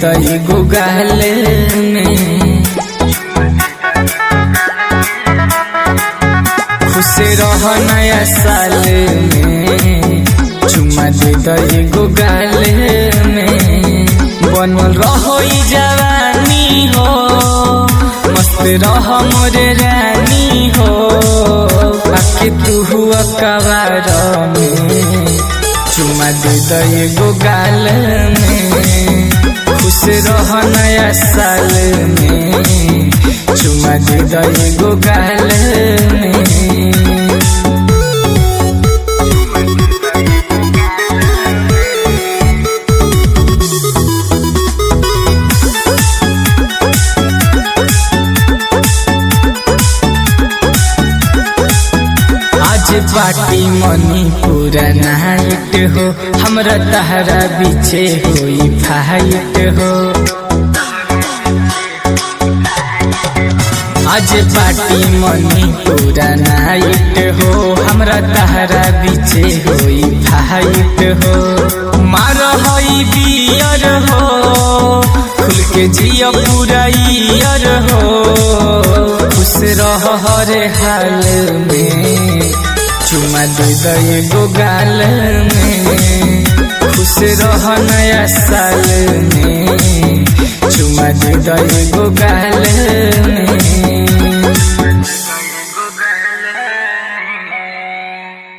दई गुगाल में खुश रह नया साल में चुमा दे दई गुगाल में बनल रहो ई जवानी हो मस्त रह मोरे रानी हो आके तू हुआ कवार में चुमा दे दई गुगाल में खुश रह नया साल में चुमा दे दई गुगाल में आज पार्टी मनी पूरा नाइट हो हमरा तहरा पीछे होई फाइट हो आज पार्टी मनी पूरा नाइट हो हमरा तहरा पीछे होई फाइट हो मार हई बियर हो खुल के जिया पूरा ईयर हो खुश रह हरे हाल में चुमा दे दे गोगाल में खुश रह नया साल में चुमा दे दे गोगाल